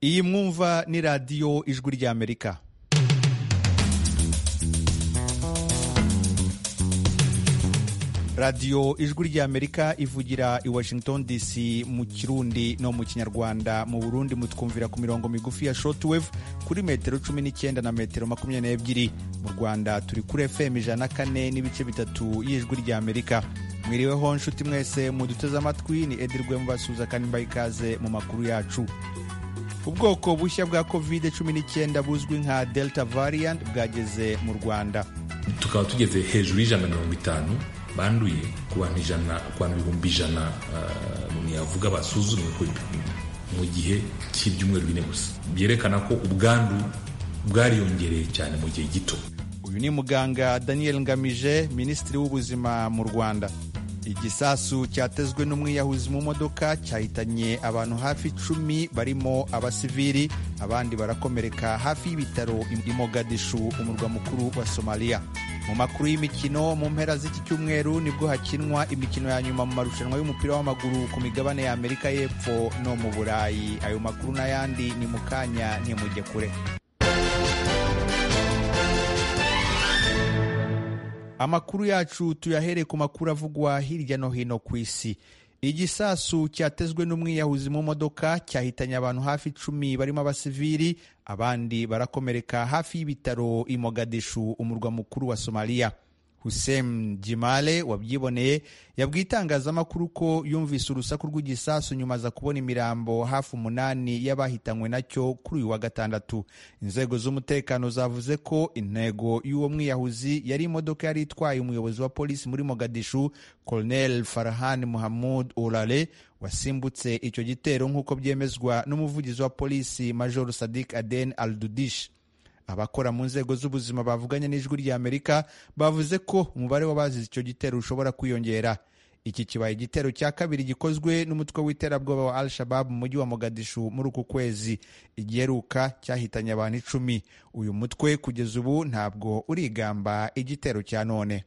iyi mwumva ni radiyo ijwi ry'amerika radiyo ijwi ry'amerika ivugira i washington dc mu kirundi no mu kinyarwanda mu burundi mutwumvira ku mirongo migufi ya shortwave kuri metero cumi n'icyenda na metero makumyabiri n'ebyiri mu rwanda turi kuri fm ijana na kane n'ibice bitatu y'ijwi ry'amerika mwiriweho nshuti mwese muduteze amatwi ni edirwe mubasuhuza kandi mbaha ikaze mu makuru yacu ubwoko bushya bwa covid 19 buzwi nka delta variant bwageze mu rwanda tukaba tugeze hejuru y'ijana na mirongo itanu banduye ku bantu ijana ku bantu ibihumbi ijana ntiyavuga basuzumwe mu gihe cy'ibyumweru bine gusa byerekana ko ubwandu bwariyongereye cyane mu gihe gito uyu ni muganga daniel ngamije minisitiri w'ubuzima mu rwanda igisasu cyatezwe n'umwiyahuzi mu modoka cyahitanye abantu hafi icumi barimo abasivili abandi barakomereka hafi y'ibitaro i mogadishu umurwa mukuru wa somaliya mu makuru y'imikino mu mpera z'iki cyumweru nibwo hakinwa imikino ya nyuma mu marushanwa y'umupira w'amaguru ku migabane ya amerika y'epfo no mu burayi ayo makuru n'ayandi ni mu kanya ntimujye kure amakuru yacu tuyahere ku makuru avugwa hirya no hino ku isi igisasu cyatezwe n'umwiyahuzi mu modoka cyahitanye abantu hafi icumi barimo abasivili abandi barakomereka hafi y'ibitaro i mogadishu umurwa mukuru wa somaliya hussein jimale wabyiboneye yabwiye itangazamakuru ko yumvise urusaku rw'igisasu nyuma aza kubona imirambo hafi umunani y'abahitanywe nacyo kuri uyu wa gatandatu inzego z'umutekano zavuze ko intego y'uwo mwiyahuzi yari imodoka yari itwaye umuyobozi wa polisi muri mogadishu colonel farhan muhamud olale wasimbutse icyo gitero nk'uko byemezwa n'umuvugizi wa polisi major sadik aden aldudish abakora mu nzego z'ubuzima bavuganye n'ijwi ry'amerika bavuze ko umubare w'abazize icyo gitero ushobora kwiyongera iki kibaye igitero cya kabiri gikozwe n'umutwe w'iterabwoba wa al shabab mu mujyi wa mogadishu muri uku kwezi igiheruka cyahitanye abantu icumi uyu mutwe kugeza ubu ntabwo urigamba igitero cya none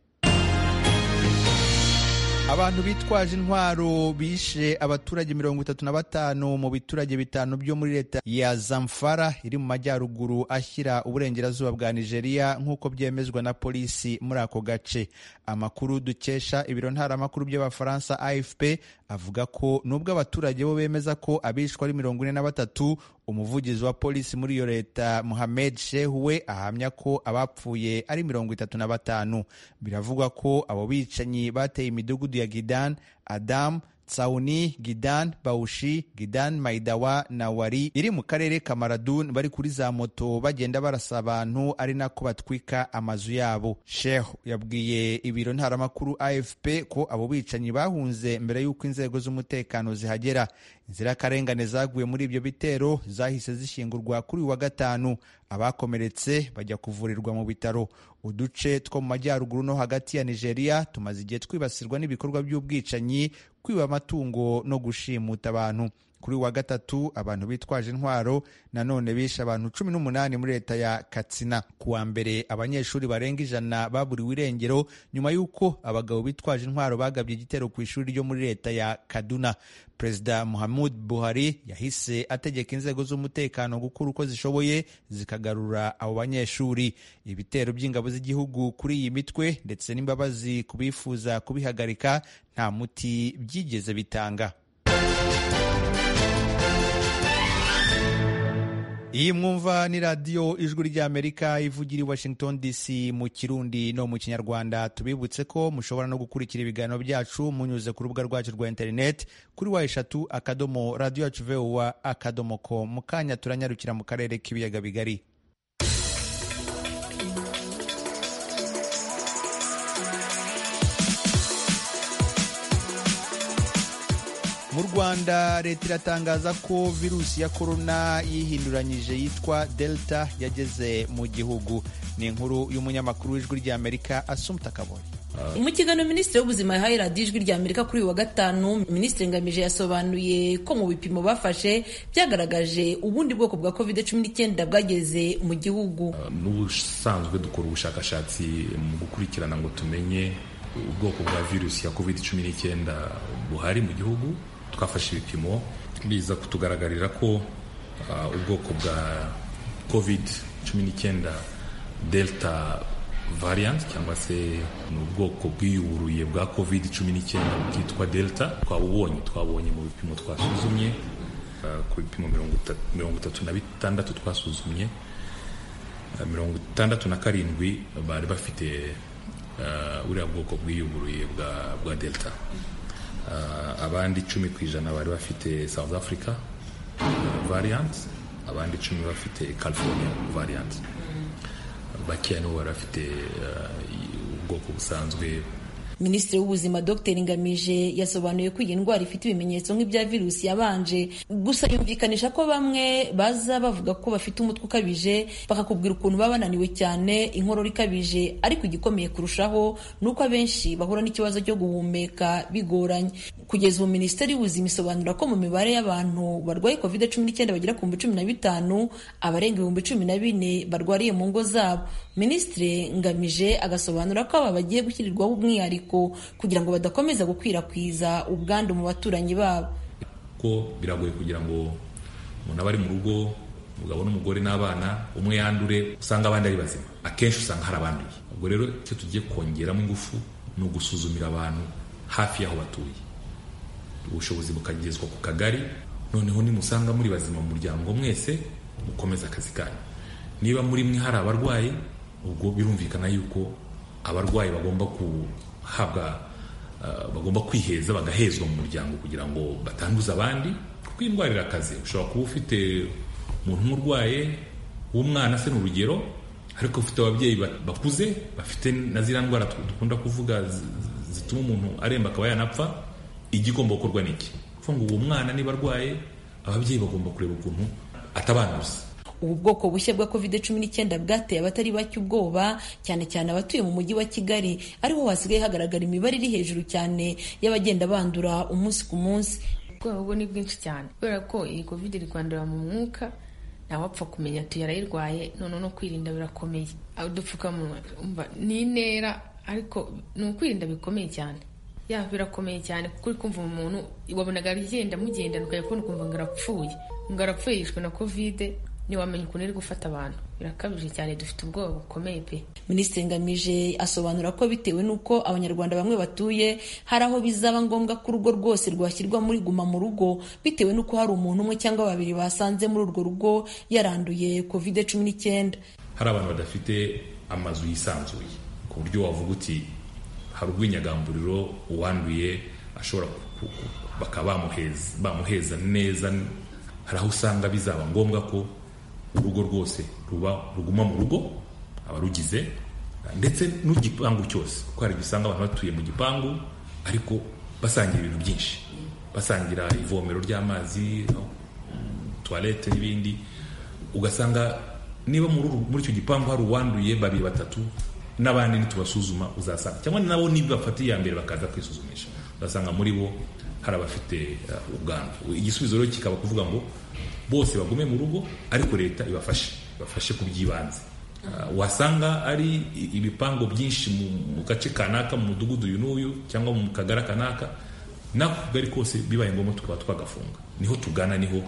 abantu bitwaje intwaro bishe abaturage mirongo itatu na batanu mu biturage bitanu byo muri leta ya zamfara iri mu majyaruguru ashyira uburengerazuba bwa nigeria nk'uko byemezwa na polisi muri ako gace amakuru dukesha ibiro ntaramakuru by'abafaransa afp avuga ko nubwo abaturage bo bemeza ko abishwe ari mirongo ine na batatu umuvugizi wa polisi muri iyo leta muhamed shehu we ahamya ko abapfuye ari mirongo itatu na batanu biravugwa ko abo bicanyi bateye imidugudu ya gidan adamu Tsauni, Gidan, Baushi, Gidan, Maidawa na Wari iri mu karere ka Maradun bari kuri za moto bagenda barasa abantu ari nako batwika amazu yabo. Sheikh yabwiye ibiro ntaramakuru AFP ko abo bicanyi bahunze mbere y'uko inzego z'umutekano zihagera. Inzirakarengane zaguye muri ibyo bitero zahise zishyingurwa kuri uyu wa gatanu. Abakomeretse bajya kuvurirwa mu bitaro. Uduce two mu majyaruguru no hagati ya Nigeria tumaze igihe twibasirwa n'ibikorwa by'ubwicanyi kwiba amatungo no gushimuta abantu kuri wa gatatu abantu bitwaje intwaro nanone bishe abantu cumi n'umunani muri leta ya katsina ku wa mbere abanyeshuri barenga ijana baburiwe irengero nyuma y'uko abagabo bitwaje intwaro bagabye igitero ku ishuri ryo muri leta ya kaduna perezida muhammad buhari yahise ategeka inzego z'umutekano gukora uko zishoboye zikagarura abo banyeshuri ibitero by'ingabo z'igihugu kuri iyi mitwe ndetse n'imbabazi ku bifuza kubihagarika nta muti byigeze bitanga iyi mwumva ni radiyo ijwi ry'amerika ivugira i washington dc mu kirundi no mu kinyarwanda tubibutse ko mushobora no gukurikira ibiganiro byacu munyuze ku rubuga rwacu rwa interineti kuri wa eshatu akadomo radiyo yacu vowa akadomo ko mu kanya turanyarukira mu karere k'ibiyaga bigari mu rwanda leta iratangaza ko virusi ya korona yihinduranyije yitwa delta yageze mu gihugu ni inkuru y'umunyamakuru w'ijwi ry'amerika asumta kaboye mu kiganiro minisitiri w'ubuzima yahaye radiyo ijwi ry'amerika kuri uyu wa gatanu minisitiri ngamije yasobanuye ko mu bipimo bafashe byagaragaje ubundi bwoko bwa covid cumi n'icyenda bwageze mu gihugu n'ubusanzwe dukora ubushakashatsi mu gukurikirana ngo tumenye ubwoko bwa virusi ya covid cumi n'icyenda buhari mu gihugu twafashe ibipimo biza kutugaragarira ko ubwoko bwa covid cumi n'icyenda delta variant cyangwa se ni ubwoko bwiyuburuye bwa covid cumi n'icyenda bwitwa delta twabubonye twabonye mu bipimo twasuzumye ku bipimo mirongo itatu na bitandatu twasuzumye mirongo itandatu na karindwi bari bafite buriya bwoko bwiyuburuye bwa delta abandi icumi ku ijana bari bafite south africa variant abandi icumi bafite california variant bakeya nibo bari bafite ubwoko busanzwe minisitiri w'ubuzima dr ngamije yasobanuye ko iyi ndwara ifite ibimenyetso nk'ibya virusi yabanje gusa yumvikanisha ko bamwe baza bavuga ko bafite umutwe ukabije bakakubwira ukuntu baba bananiwe cyane inkorora ikabije ariko igikomeye kurushaho ni uko abenshi bahura n'ikibazo cyo guhumeka bigoranye kugeza ubu minisiteri y'ubuzima isobanura ko mu mibare y'abantu barwaye covid cumi n'icyenda bagera ku bihumbi cumi na bitanu abarenga ibihumbi cumi na bine barwariye mu ngo zabo minisitiri ngamije agasobanura ko aba bagiye gushyirirwaho umwihariko kugira ngo badakomeza gukwirakwiza ubwandu mu baturanyi babo ko biragoye kugira ngo umuntu aba ari mu rugo umugabo n'umugore n'abana umwe yandure usanga abandi ari bazima akenshi usanga hari abanduye ubwo rero icyo tugiye kongeramo ingufu ni ugusuzumira abantu hafi y'aho batuye ubushobozi bukagezwa ku kagari noneho nimusanga muri bazima mu muryango mwese mukomeza akazi kanyu niba muri mwe hari abarwayi ubwo birumvikana yuko abarwayi bagomba guhabwa bagomba kwiheza bagahezwa mu muryango kugira ngo batanduza abandi kuko iyi ndwara irakaze ushobora kuba ufite umuntu umurwaye w'umwana se ni urugero ariko ufite ababyeyi bakuze bafite na ziriya ndwara dukunda kuvuga zituma umuntu aremba akaba yanapfa igigomba gukorwa n'iki kuvuga ngo uwo mwana niba arwaye ababyeyi bagomba kureba ukuntu atabanduza ubu bwoko bushya bwa covid cumi n'icyenda bwateye abatari bake ubwoba cyane cyane abatuye mu mujyi wa kigali ariho hasigaye hagaragara imibare iri hejuru cyane y'abagenda bandura umunsi ku munsi ubwoba bwo ni bwinshi cyane kubera ko iyi covid iri kwandura mu mwuka ntawapfa kumenya ati yarayirwaye noneho no kwirinda birakomeye udupfukamunwa ni intera ariko ni ukwirinda bikomeye cyane ya birakomeye cyane kuko uri kumva umuntu wabonaga agenda mugendana ukajya kubona ukumva ngo arapfuye ngo arapfuye yishwe na kovide ntiwamenya ukuntu iri gufata abantu birakabije cyane dufite ubwoba bukomeye pe minisitiri ngamije asobanura ko bitewe n'uko abanyarwanda bamwe batuye hari aho bizaba ngombwa ko urugo rwose rwashyirwa muri guma mu rugo bitewe n'uko hari umuntu umwe cyangwa babiri basanze muri urwo rugo yaranduye kovide cumi n'icyenda hari abantu badafite amazu yisanzuye ku buryo wavuga uti hari urw'inyagamburiro uwanduye ashobora bakaba bamuheza neza hari aho usanga bizaba ngombwa ko urugo rwose ruba ruguma mu rugo abarugize ndetse n'igipangu cyose kuko hari igihe usanga abantu batuye mu gipangu ariko basangira ibintu byinshi basangira ivomero ry'amazi tuwarete n'ibindi ugasanga niba muri icyo gipangu hari uwanduye babiri batatu n'abandi nitubasuzuma uzasanga cyangwa nabo niba bafata iya mbere bakaza kwisuzumisha ugasanga muri bo hari abafite ubwandu igisubizo rero kikaba kuvuga ngo bose bagume mu rugo ariko leta ibafashe ibafashe ku by'ibanze wasanga ari ibipangu byinshi mu gace kanaka mu mudugudu uyu n'uyu cyangwa mu kagara kanaka n'ako kagari kose bibaye ngombwa tukaba twagafunga niho tugana niho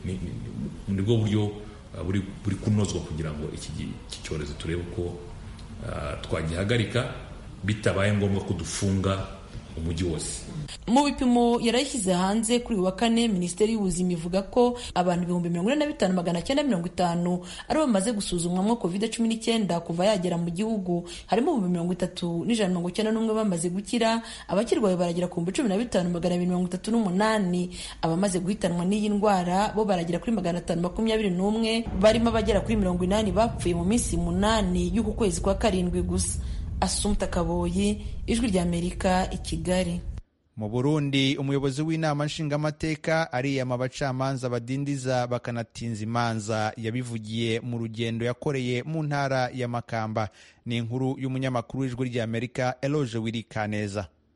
nibwo buryo buri kunozwa kugira ngo iki cyorezo turebe uko twagihagarika bitabaye ngombwa ko dufunga umujyi wose mu bipimo yarayishyize hanze kuri uyu wa kane minisiteri y'ubuzima ivuga ko abantu ibihumbi mirongo ine na bitanu magana cyenda mirongo itanu ari bamaze gusuzumwamo covid cumi n'icyenda kuva yagera mu gihugu harimo ibihumbi mirongo itatu n'ijana mirongo icyenda n'umwe bamaze gukira abakirwaye baragera ku bihumbi cumi na bitanu magana abiri mirongo itatu n'umunani abamaze guhitanwa n'iyi ndwara bo baragera kuri magana atanu makumyabiri n'umwe barimo abagera kuri mirongo inani bapfuye mu minsi munani y'uku kwezi kwa karindwi gusa asumta kaboyi ijwi ry'amerika i kigali mu burundi umuyobozi w'inama nshingamateka ariyama abacamanza badindiza bakanatinza imanza yabivugiye mu rugendo yakoreye mu ntara ya makamba ni inkuru y'umunyamakuru w'ijwi ry'amerika eloge wirikaneza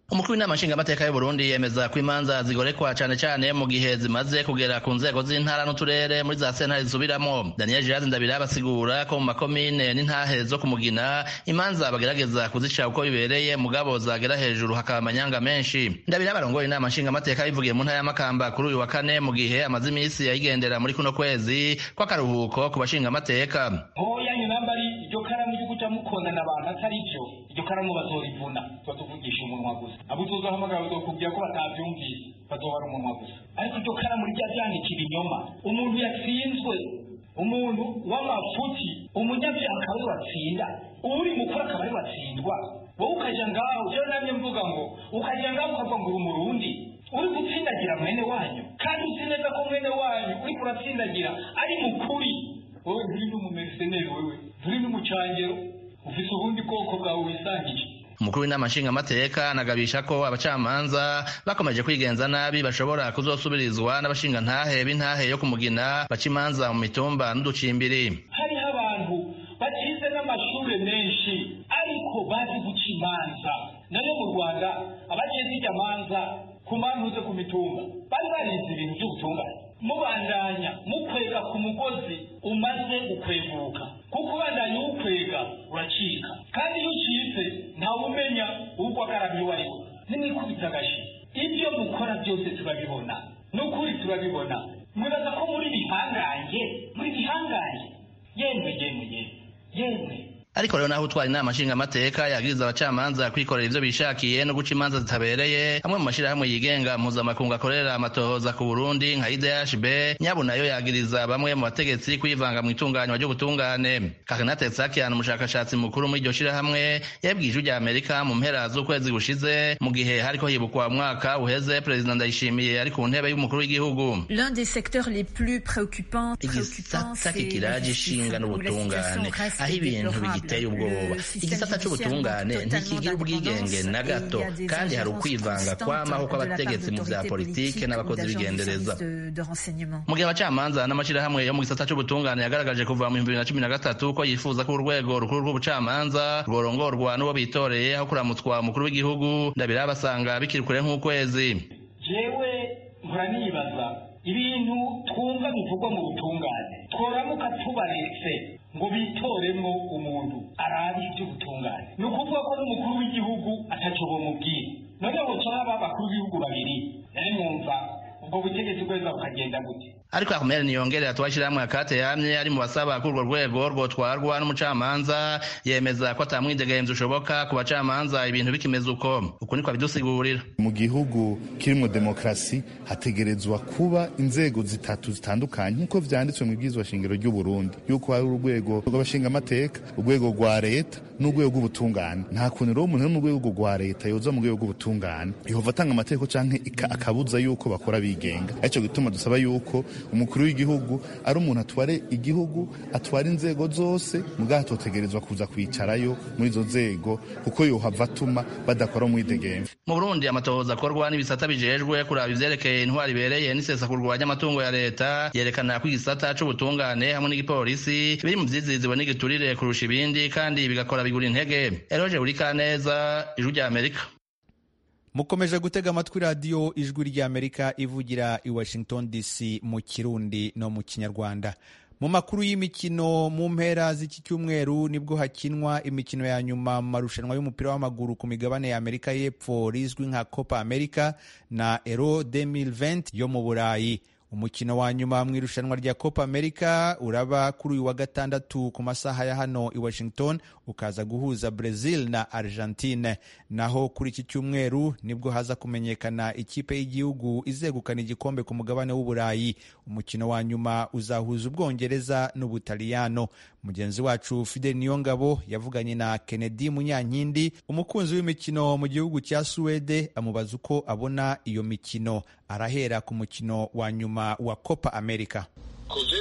umukuru w'inama nshingamateka y'u Burundi yemeza ko imanza zigorekwa cane cane mu gihe zimaze kugera ku nzego z'intara n'uturere muri za sentare zisubiramo Daniel Girazi Ndabira basigura ko mu makomine n'intahe zo kumugina imanza bagerageza kuzica uko bibereye mugabo zagera hejuru hakaba amanyanga menshi Ndabira barongoye inama nshingamateka bivugiye mu ntara ya Makamba kuri uyu wa kane mu gihe amaze imisi yayigendera muri kuno kwezi kw'akaruhuko ku bashingamateka hoya nyuma ari iryo karamu ryo kuja mukondana abantu atari vyo iryo karamu bazorivuna tuvugisha umunwa gusa abo tuzohamagara bazokubwira ko batavyumvise bazohara umunwa gusa ariko iryo karamu rijya ryandika ibinyoma umuntu yatsinzwe umuntu w'amafuti umunyabyaha akaba ari watsinda uri mukuru akaba ari watsindwa wowe ukaja ngaho jewe namye mvuga ngo ukaja ngaho ukavuga ngo uri umurundi uri gutsindagira mwene wanyu kandi uzi neza ko mwene wanyu uriko uratsindagira ari mukuri wowe nturi n'umumeriseneri wewe nturi n'umucangero ufise ubundi bwoko bwawe wisangije umukuru w'inama nshingamateka anagabisha ko abacamanza bakomeje kwigenza nabi bashobora kuzosubirizwa n'abashingantahe b'intahe yo kumugina baca imanza mu mitumba n'uducimbiri hariho abantu bakize n'amashure menshi ariko bazi guca imanza nayo mu rwanda abaciye zijya manza ku mantuze ku mitumba bari barize ibintu by'ubutungane mubandanya mukwega ku mugozi umaze gukweguka kuko ubandanya uwukwega uracika kandi iyo ucitse ntawumenya uwugwagaramiye uwo ariwe nimwikubita agashi ibyo mukora byose turabibona ni ukuri turabibona mwibaza ko muri bihangange muri bihangange yemwe yemwe yemwe yemwe ariko rero naho utwara inama nshingamateka yagiriza abacamanza kwikorera ivyo bishakiye no guca imanza zitabereye amwe mu mashirahamwe yigenga mpuzamakungu akorera amatohoza ku burundi nka idhb nyabo nayo yagiriza bamwe mu bategetsi kwivanga mu itunganywa ry'ubutungane karinate tsakian umushakashatsi mukuru muri iryo shirahamwe yabwiye ijwi rya amerika mu mpera z'ukwezi gushize mu gihe hariko hibukwa umwaka uheze perezida ndayishimiye ari ku ntebe y'umukuru w'igihugu L'un des secteurs les plus préoccupants, igisata kikiraje ishinga n'ubutungane aho ibintu bigiteye ubwoba igisata c'ubutungane ntikigira ubwigenge na gato kandi hari ukwivanga kwamaho kw'abategetsi mu vya politike n'abakozi b'igendereza mu gihe abacamanza n'amashirahamwe yo mu gisata c'ubutungane yagaragaje kuva mu bihumbi bibiri na cumi na gatatu ko yifuza ko urwego rukuru rw'ubucamanza rworongorwa n'uwo bitoreye aho kuramutswa umukuru w'igihugu ndabira basanga bikiri kure nk'ukwezi jewe mpora nibaza ibintu twumva bivugwa mu butungane tworamuka tubaretse ngo bitoremwo umuntu arabe iby'ubutungane ni ukuvuga ko n'umukuru w'igihugu ataco bomubwira none boca haba abakuru b'ibihugu babiri nari mwumva ubwo butegetsi bweza bukagenda gute ariko akomere niyongerera tubashirahamwe akate yamye ari mu basaba ko urwo rwego rwotwarwa n'umucamanza yemeza ko atamwidegemvya ushoboka ku bacamanza ibintu bikimeze uko uku niko abidusigurira mu gihugu kirimwo demokarasi hategerezwa kuba inzego zitatu zitandukanye nk'uko vyanditswe mu ibwirizwa shingiro ry'u Burundi yuko hari urwego rw'abashingamateka urwego rwa leta n'urwego rw'ubutungane nta kuntu rero umuntu ari mu rwego rwa leta yoza mu rwego rw'ubutungane yehova atanga amategeko canke akabuza yuko bakora bigenga arico gituma dusaba yuko umukuru w'igihugu ari umuntu atware igihugu atwara inzego zose mugabo atotegerezwa kuza kwicarayo muri izo nzego kuko yohava atuma badakora umwidegemvya mu burundi amatohoza akorwa n'ibisata bijejwe kuraba ivyerekeye intwari ibereye n'isesakurwa ry'amatungo ya leta yerekana ko igisata c'ubutungane hamwe n'igipolisi biri mu vyiziziwe n'igiturire kurusha ibindi kandi bigakora bigura intege eroje burikaneza ijwi rya amerika mukomeje gutega amatwi radiyo ijwi ry'amerika ivugira i washington dc mu kirundi no mu kinyarwanda mu makuru y'imikino mu mpera z'iki cyumweru nibwo hakinwa imikino ya nyuma mu marushanwa y'umupira w'amaguru ku migabane ya amerika y'epfo rizwi nka copa america na euro 2020 yo mu burayi umukino wa nyuma mu irushanwa rya copa america uraba kuri uyu wa gatandatu ku masaha ya hano i washington ukaza guhuza brazil na argentine naho kuri iki cyumweru nibwo haza kumenyekana ikipe y'igihugu izegukana igikombe ku mugabane w'uburayi umukino wa nyuma uzahuza ubwongereza n'ubutaliyano mugenzi wacu fidel niyongabo yavuganye na kennedy munyankindi umukunzi w'imikino mu gihugu cya suwede amubaza uko abona iyo mikino arahera ku mukino wa nyuma wa copa america ku vyerekeye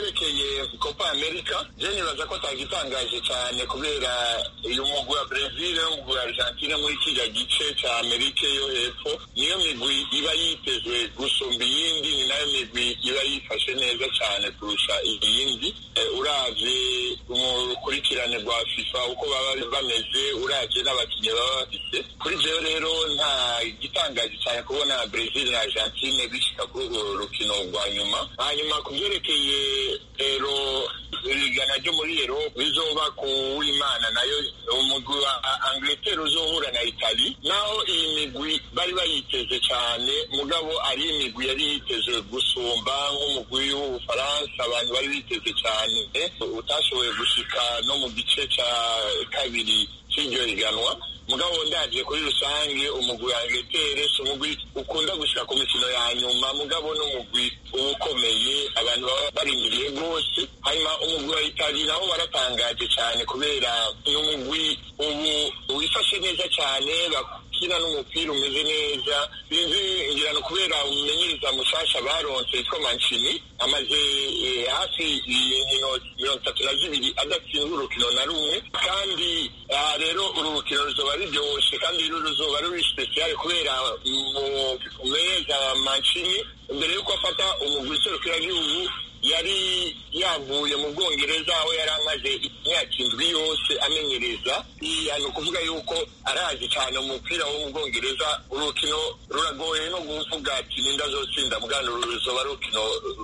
copa america je nibaza ko atagitangaje cyane kubera uyu mugwi wa brezil n'umugwi wa argentine muri kiriya gice ca amerika yo hepfo niyo migwi iba yitezwe gusumba iyindi ni nayo migwi iba yifashe neza cyane kurusha iyindi uravye urukurikirane rwa fifa uko baba bameze uravye n'abakinnyi baba bafite kuri jewe rero nta gitangaje cyane kubona brezil na argentine bishika kuri urwo rukino rwa nyuma hanyuma ku vyerekeye rero irigana ryo muri erope bizoba ku w'imana nayo umugwi wa angleterre uzohura na itali naho iyi migwi bari bayiteze cyane mugabo ari imigwi yari yiteze gusumba nk'umugwi w'ubufaransa abantu bari biteze cyane utashoboye gushika no mu gice ca kabiri c'iryo higanwa mugabo ndaje kuri rusange umugwi wa Angleterre si umugwi ukunda gushika ku mikino ya nyuma mugabo n'umugwi uba ukomeye abantu baba barindiriye rwose hanyuma umugwi wa Itali nawo waratangaje cyane kubera ni umugwi ubu wifashe neza cyane bakina n'umupira umeze neza sinzi ngira no kubera umumenyereza mushasha baronse yitwa Mancini amaze hafi inkino mirongo itatu na zibiri adatsinda urukino na rumwe kandi rero uru rukino ruzoba ruryoshe kandi ruzoba ruri spesiyale kubera umumenyereza Mancini mbere yuko afata umugwi serukiragihugu yari yavuye mu bwongereza aho yari amaze imyaka indwi yose amenyereza ni ukuvuga yuko arazi cyane umupira wo mu bwongereza urukino ruragoye no kuvuga ati ninda zotsinda mugana ruzoba rukino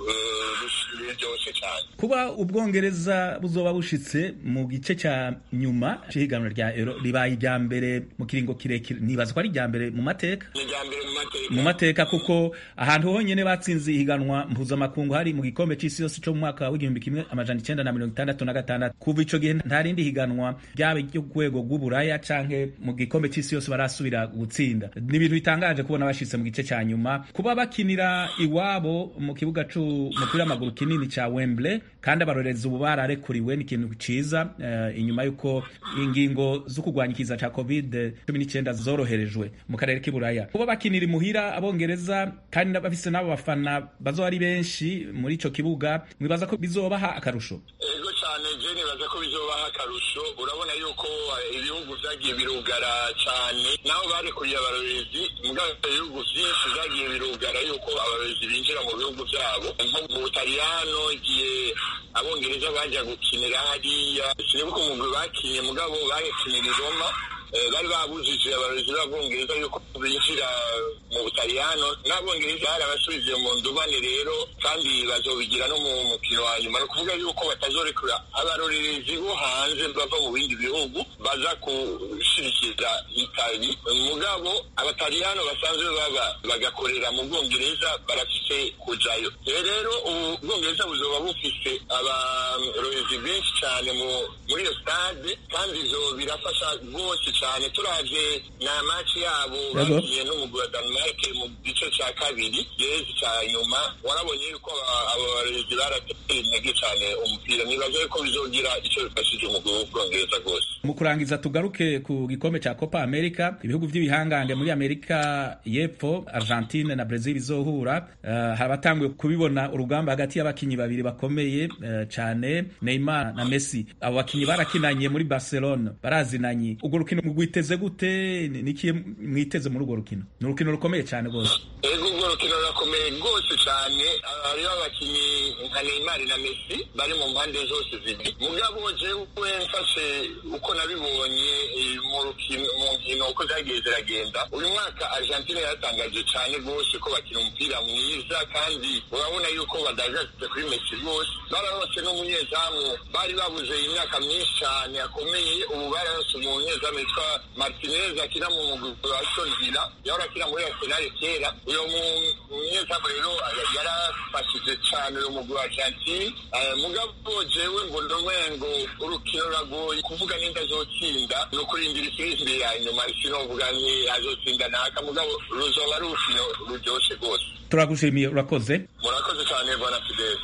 ruryoshye cyane kuba ubwongereza buzoba bushitse mu gice cya nyuma cy'ihiganwa rya ero ribaye irya mbere mu kiringo kirekire nibaza ko ari irya mbere mu mateka ni irya mbere mu mateka mu mateka kuko ahantu honyine batsinze ihiganwa mpuzamakungu hari mu gikombe c'isi yose co mu mwaka w'igihumbi kimwe amajana icenda na mirongo itandatu na gatandatu kuva ico gihe nta rindi higanwa ryaba ryo ku rwego rw'uburaya canke mu gikombe c'isi yose barasubira gutsinda ni ibintu bitangaje kubona bashitse mu gice ca nyuma kuba bakinira iwabo mu kibuga c'umupira w'amaguru kinini ca Wembley kandi abarorerezi ubu bararekuriwe ni ikintu ciza uh, inyuma y'uko ingingo zo kurwanya ikiza ca covid cumi n'icyenda zoroherejwe mu karere k'iburaya kuba bakinira imuhira abongereza kandi bafise n'abo bafana bazoba ari benshi muri ico kibuga mwibaza ko bizobaha akarusho ego cyane je nibaza ko bizobaha akarusho urabona yuko ibihugu vyagiye birugara cyane naho barekuriye abarorezi mugabo ibihugu vyinshi vyagiye birugara yuko abarorezi binjira mu bihugu vyabo nko mu butaliyano igihe abongereza baja gukinira hariya sinibuka umugwi bakinye mugabo bakinira i roma bari babujije abarezi b'abongereza yuko binjira mu butaliyano n'abongereza barabasubije mu ndubane rero kandi bazobigira no mu mukino wa nyuma ni ukuvuga yuko batazorekura abarorerezi bo hanze bava mu bindi bihugu baza gushyigikiza itali mugabo abataliyano basanzwe baba bagakorera mu bwongereza barafise kujayo rero ubu bwongereza buzoba bufise abarorezi benshi cyane muri iyo stade kandi ivyo birafasha rwose cyane turavye na maci yabo bagiye n'umugwi wa Denmark mu gice ca kabiri gerezi ca nyuma warabonye yuko abarezi barateye intege cyane umupira nibaza yuko bizogira ico bifashije umugwi w'ubwongereza rwose mu kurangiza tugaruke ku gikombe ca Copa America ibihugu vy'ibihangange muri Amerika y'epfo Argentine na Brazil bizohura uh, habatanguye kubibona urugamba hagati y'abakinyi babiri bakomeye uh, cane Neymar na Messi abo bakinyi barakinanye muri Barcelona barazinanye urwo rukino mwiteze gute niki mwiteze muri urwo rukino ni urukino rukomeye cyane rwose ego urwo rukino rurakomeye rwose cyane hariho abakinyi nka Neymar na Messi bari mu mpande zose zibiri mugabo jewe mfashe uko nabibonye mu rukino mu nkino uko zagiye ziragenda uyu mwaka Argentine yaratangaje cyane rwose ko bakina umupira mwiza kandi urabona yuko badagaze kuri Messi rwose bararonse n'umunyezamu bari babuze imyaka myinshi cyane akomeye ubu bararonse umunyezamu yitwa Martinez akina mu mugwi wa Aston Villa yahora akina muri Arsenal kera uyo munyezamu rero yarafashije cyane uyu mugwi wa Argentine mugabo jewe ngo ndomengo urukino ruragoye kuvuga ninda azotsinda ni ukurindira ifirimbi ya nyuma sinovuga nti azotsinda naka mugabo ruzoba ari urukino ruryoshe rwose turagushimiye urakoze murakoze cyane bwana Fidel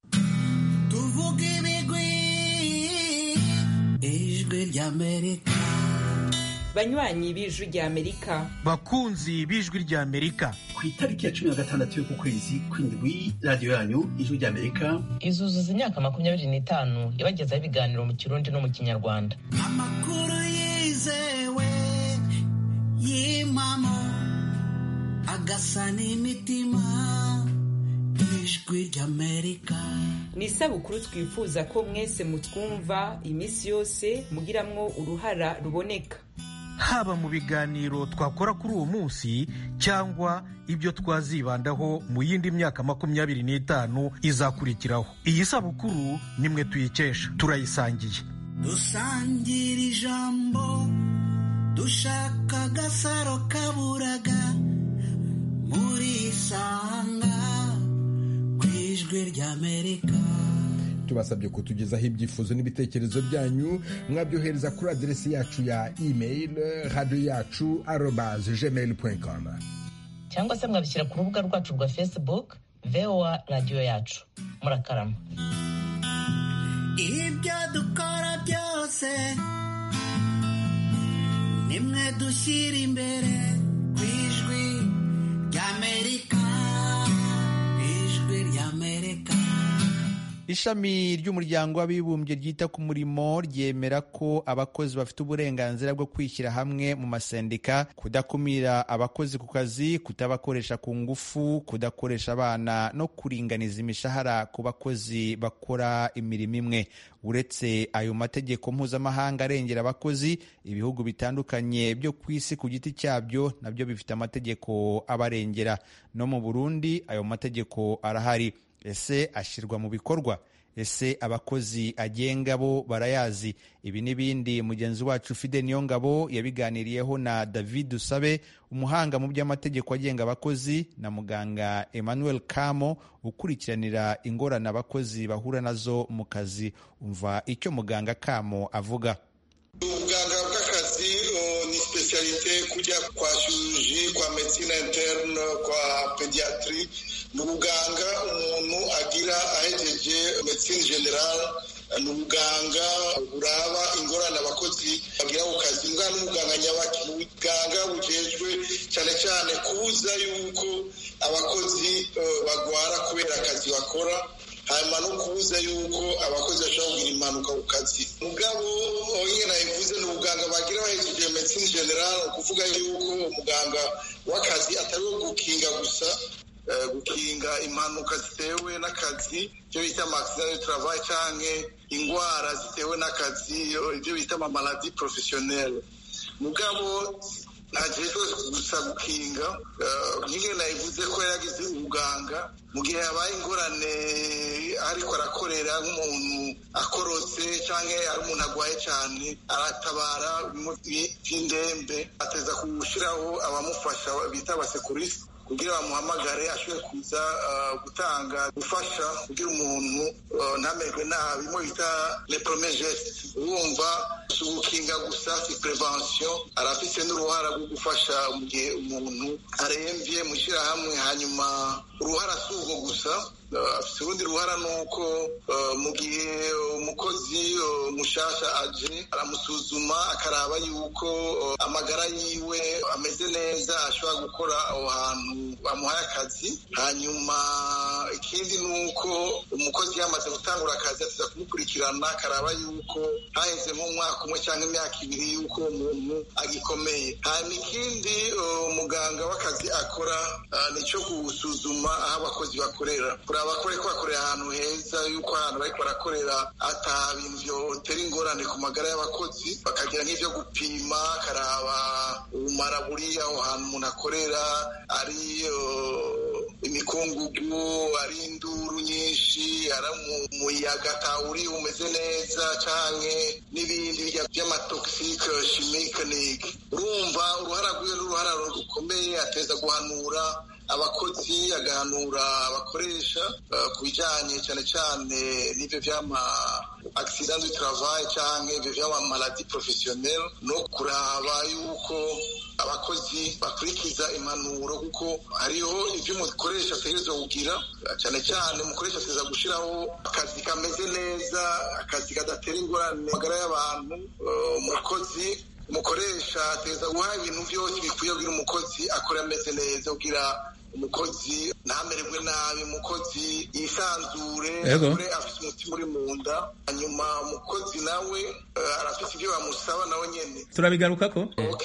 tuvuge ibigwi ijwi ry'Amerika banywanyi b'ijwi ry'Amerika bakunzi b'ijwi ry'Amerika ku itariki ya cumi na gatandatu y'uku kwezi kw'indwi radiyo yanyu ijwi ry'amerika izuzuza imyaka makumyabiri n'itanu yabagezaho ibiganiro mu kirundi no mu kinyarwanda amakuru yizewe y'impamo agasa n'imitima ijwi ry'amerika ni isabukuru twifuza ko mwese mutwumva iminsi yose mugiramwo uruhara ruboneka haba mu biganiro twakora kuri uwo munsi cyangwa ibyo twazibandaho mu yindi myaka makumyabiri n'itanu izakurikiraho iyi sabukuru nimwe tuyikesha turayisangiye dusangira ijambo dushaka agasaro kaburaga muri isanga ku ijwi ry'amerika tubasabye kutugezaho ibyifuzo n'ibitekerezo byanyu mwabyohereza kuri aderesi yacu ya email radiyo yacu arobaze gmail com cyangwa se mwabishyira ku rubuga rwacu rwa facebook voa radiyo yacu murakarama ibyo dukora byose nimwe dushyira imbere ku ijwi ry'amerika ijwi ry'amerika ishami ry'umuryango w'abibumbye ryita ku murimo ryemera ko abakozi bafite uburenganzira bwo kwishyira hamwe mu masendika kudakumira abakozi ku kazi kutabakoresha ku ngufu kudakoresha abana no kuringaniza imishahara ku bakozi bakora imirimo imwe uretse ayo mategeko mpuzamahanga arengera abakozi ibihugu bitandukanye byo ku isi ku giti cyabyo nabyo bifite amategeko abarengera no mu burundi ayo mategeko arahari ese ashyirwa mu bikorwa ese abakozi agenga bo barayazi ibi n'ibindi mugenzi wacu fide niyongabo yabiganiriyeho na david dusabe umuhanga mu by'amategeko agenga abakozi na muganga emmanuel kamo ukurikiranira ingorane abakozi bahura nazo mu kazi umva icyo muganga kamo avuga ubuganga bw'akazi ni spesialite kujya kwa chirurgie kwa medicine interne kwa pediatri ni ubuganga umuntu agira ahegeje medicine general ni ubuganga buraba ingorane abakozi bagira ku kazi mbwa n'umuganga nyabaki ni ubuganga bujejwe cyane cyane kubuza yuko abakozi bagwara kubera akazi bakora hanyuma no kubuza yuko abakozi bashobora kugira impanuka ku kazi mugabo nyine nabivuze ni ubuganga bagira bahejeje medicine general ukuvuga yuko umuganga w'akazi atari uwo gukinga gusa gukinga impanuka zitewe n'akazi ibyo bita amakisinari travayi cyangwa indwara zitewe n'akazi ibyo bita amamaladi porofesiyoneri mugabo ntajejwe gusa gukinga nyine nabivuze ko yagize ubuganga mu gihe habaye ingorane ariko arakorera nk'umuntu akorotse cyangwa ari umuntu arwaye cyane aratabara by'indembe ateza gushyiraho abamufasha bita abasekurisi kugira bamuhamagare ashobore kuza gutanga gufasha kugira umuntu ntamerwe nabi mo bita le premier geste urumva si ugukinga gusa si prevention arafise n'uruhara rwo gufasha mu gihe umuntu arembye mu ishyirahamwe hanyuma uruhara si urwo gusa afite urundi ruhara ni uko mu gihe umukozi mushasha aje aramusuzuma akaraba yuko amagara yiwe ameze neza ashobora gukora aho hantu bamuhaye akazi hanyuma ikindi ni uko umukozi yamaze gutangura akazi atuza kumukurikirana akaraba yuko haheze nk'umwaka umwe cyangwa imyaka ibiri yuko umuntu agikomeye hanyuma ikindi umuganga w'akazi akora nicyo gusuzuma aho abakozi bakorera abakore ko bakorera ahantu heza yuko ahantu bariko barakorera ata bintu vyotera ingorane ku magara y'abakozi bakagira nk'ivyo gupima akaraba ubumara buri aho hantu umuntu akorera ari imikungugu ari induru nyinshi ari umuyaga atawuri umeze neza canke n'ibindi vy'amatoxique chimique urumva uruhara rwiwe n'uruhara rukomeye ateza guhanura abakozi agahanura abakoresha ku bijyanye cyane cyane n'ibyo by'ama accident du travail cyangwa ibyo by'ama maladie professionnelle no kuraba yuko abakozi bakurikiza impanuro kuko hariho ibyo umukoresha ategerezwa kugira cyane cyane umukoresha ateza gushyiraho akazi kameze neza akazi kadatera ingorane magara y'abantu umukozi umukoresha ateza guha ibintu byose bikwiye kugira umukozi akora ameze neza kugira umukozi ntamererwe nabi umukozi yisanzure Yego. akore afite umutima uri mu nda hanyuma umukozi nawe eh, arafite ibyo bamusaba nawe nyene turabigarukako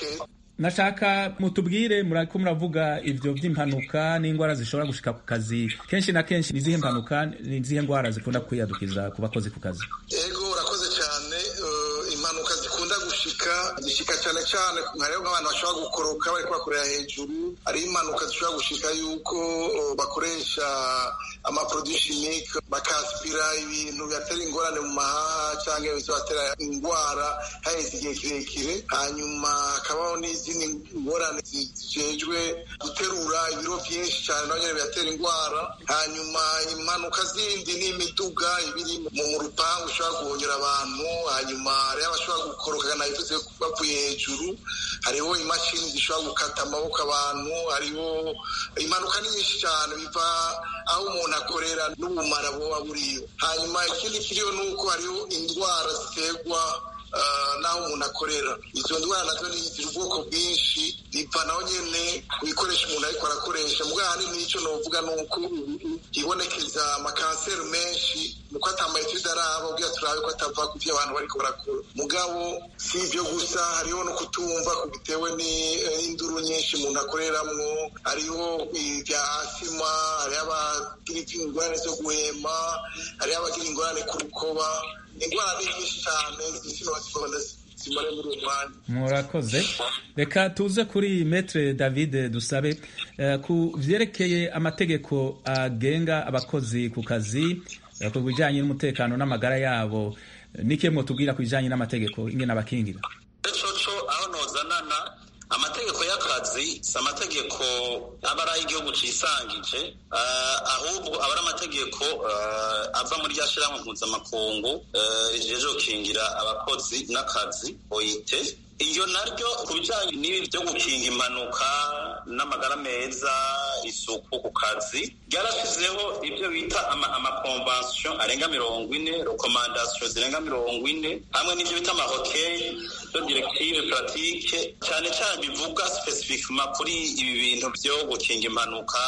nashaka mutubwire murako muravuga ivyo vy'impanuka n'ingwara zishobora gushika ku kazi kenshi na kenshi ni izihe mpanuka ni izihe ngwara zikunda kwiyadukiza ku bakozi ku kazi ego urakoze cyane eh, impanuka zikunda gushika zishika cyane cyane hariho nk'abantu bashobora gukoroka bariko bakorera hejuru hariho impanuka zishobora gushika yuko eh, bakoresha amaproduit chimique bakaspira ibintu bibatera ingorane mu mahaha cyangwa bibatera indwara haheze igihe kirekire hanyuma hakabaho n'izindi ngorane zijejwe guterura ibiro byinshi cyane nabyo bibatera indwara hanyuma impanuka zindi ni imiduga ibiri mu mu rupangu ishobora guhonyura abantu hanyuma hariho abashobora gukoroka nabivuze bavuye hejuru hariho imashini zishobora gukata amaboko abantu hariho impanuka ni nyinshi cyane biva aho umuntu akorera n'ubumara buba buriyo hanyuma ikindi kiriyo ni uko hariho indwara ziterwa ah, n'aho umuntu akorera izo ndwara nazo ni zigira ubwoko bwinshi biva naho nyene ku bikoresho umuntu ariko arakoresha mugabo ahanini n'icyo novuga ni uko ibonekeza amakanseri menshi nuko atamayetide araba ubwira turabe ko atava ku byo abantu bariko barakora mugabo si ibyo gusa hariho no kutumva ku bitewe ni- n'induru nyinshi umuntu akoreramwo hariho ibya asima hariho abagira ingorane zo guhema hariho abagira ingorane ku rukoba indwara ni nyinshi cyane zinozikonda zimare muri uwo mwanya murakoze reka tuze kuri metre david dusabe eh, ku vyerekeye amategeko agenga abakozi ku kazi eh, ku bijanye n'umutekano n'amagara yabo nike mwotubwira ku bijanye n'amategeko ingene abakingira coco aho nozanana amategeko y'akazi si amategeko aba ari ay'igihugu cisangije eh, ahubwo aba ari amategeko eh, ava muri rya shirahamwe mpuzamakungu eh, rijejwe gukingira abakozi n'akazi oite iyo naryo ku bijanye n'ibi byo gukinga impanuka n'amagara meza isuku ku kazi ryarashizeho ibyo bita ama- amakonvansiyo arenga mirongo ine rekomandasiyo zirenga mirongo ine hamwe n'ibyo bita amahokeye byo direktive puratike cyane cyane bivuga spesifikima kuri ibi bintu byo gukinga impanuka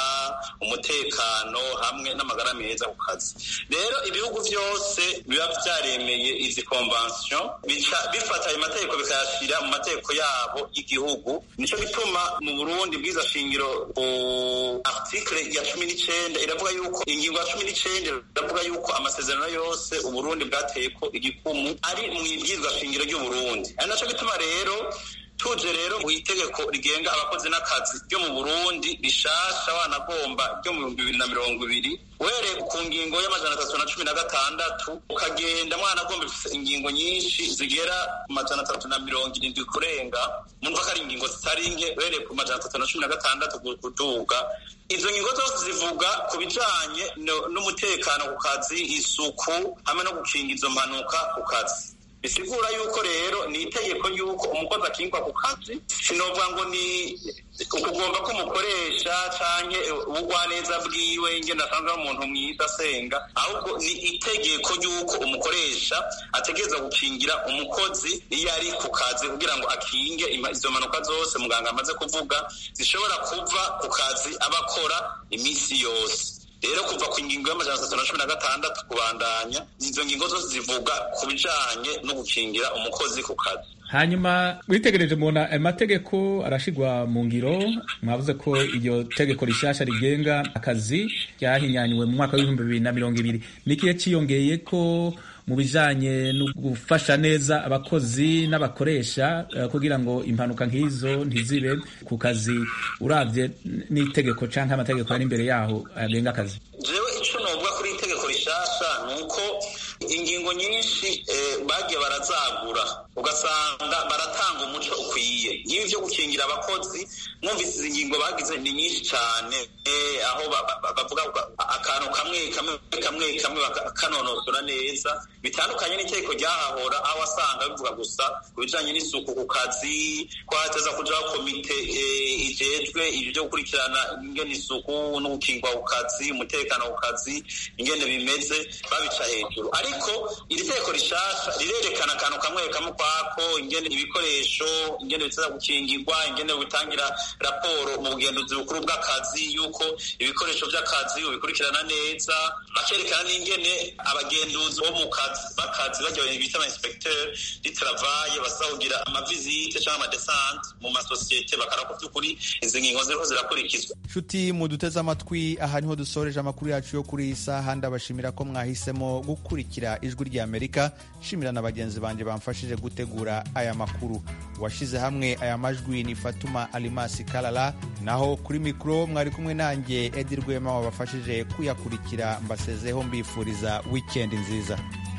umutekano hamwe n'amagara meza ku kazi rero ibihugu byose biba byaremeye izi konvansiyo bica bifata ayo mategeko bikayashyira mu mategeko yabo y'igihugu nicyo gituma mu burundi bwiza shingiro ku article ya cumi n'icenda iravuga yuko ingingo ya cumi n'icenda iravuga yuko amasezerano yose uburundi bwateye ko igikumu ari mu ibwirizwa shingiro ry'uburundi ari naco gituma rero tuje rero mu itegeko rigenga abakozi n'akazi ryo mu burundi rishasha wanagomba ryo mu bihumbi bibiri na mirongo ibiri uhereye ku ngingo y'amajana atatu na cumi na gatandatu ukagenda mwanagomba ifise ingingo nyinshi zigera ku majana atatu na mirongo irindwi kurenga mumva ko ari ingingo zitari nke uhereye ku majana atatu na cumi na gatandatu kuduga izo ngingo zose zivuga ku bijanye no- n'umutekano ku kazi isuku hamwe no gukinga izo mpanuka ku kazi bisigura yuko rero ni itegeko yuko umukozi akingwa ku kazi sinovuga ngo ni ukugomba ko umukoresha canke ubugwaneza bwiwe ingene asanzwe ari umuntu mwiza asenga ahubwo ni itegeko yuko umukoresha ategereza gukingira umukozi iyo ari ku kazi kugira ngo akinge ima- izo mpanuka zose muganga amaze kuvuga zishobora kuva ku kazi aba akora iminsi yose rero kuva ku ngingo y'amajana atatu na cumi na gatandatu kubandanya izo ngingo zose zivuga ku bijanye no gukingira umukozi ku kazi hanyuma witegereje mubona ayo mategeko arashigwa mu ngiro mwavuze ko iryo tegeko rishasha rigenga akazi ryahinyanywe mu mwaka w'ibihumbi bibiri na mirongo ibiri nikiye ciyongeye ko mu bijanye no gufasha neza abakozi n'abakoresha eh, kugira ngo impanuka nk'izo ntizibe ku kazi uravye n'itegeko canke amategeko ari imbere yaho agenga akazi jewe ico novuga kuri iri tegeko rishasha ni uko ingingo nyinshi eh, bagiye barazagura ugasanga baratanga umuco ukwiye nk'ibi byo gukingira abakozi mwumvise izi ngingo bagize ni nyinshi cyane eh, aho ba- ba- ba- bavuga ba- akantu kamwe kamwe kamwe kamwe bakanonosora neza bitandukanye n'itegeko ryahahora aho wasanga bivuga gusa ku bijanye n'isuku ku kazi ko hateza kujaho komite eh, ijejwe ibyo byo gukurikirana ingene isuku no gukingwa ku kazi umutekano ku kazi ingene bimeze babica hejuru ariko iri teko rishasha rirerekana akantu kamwe kamwe kwako ingene ibikoresho ingene biza gukingirwa ingene bitangira raporo mu bugenduzi bukuru bw'akazi yuko ibikoresho by'akazi ubikurikirana neza bakerekana n'ingene abagenduzi bo mu kazi b'akazi bajya bita ama inspecteur du travail basaba kugira amavizite cyangwa amadesante mu masosiyete bakaraba ko by'ukuri izi ngingo ziriho zirakurikizwa nshuti muduteze amatwi aha niho dusoreje amakuru yacu yo kuri iyi saha ndabashimira ko mwahisemo gukurikira ijwi rya amerika nshimira na bagenzi banjye bamfashije gutegura aya makuru washyize hamwe aya majwi ni fatuma alimasi karara naho kuri mikoro mwari kumwe nanjye edi rwema wabafashije kuyakurikira mbasezeho mbifuriza wikendi nziza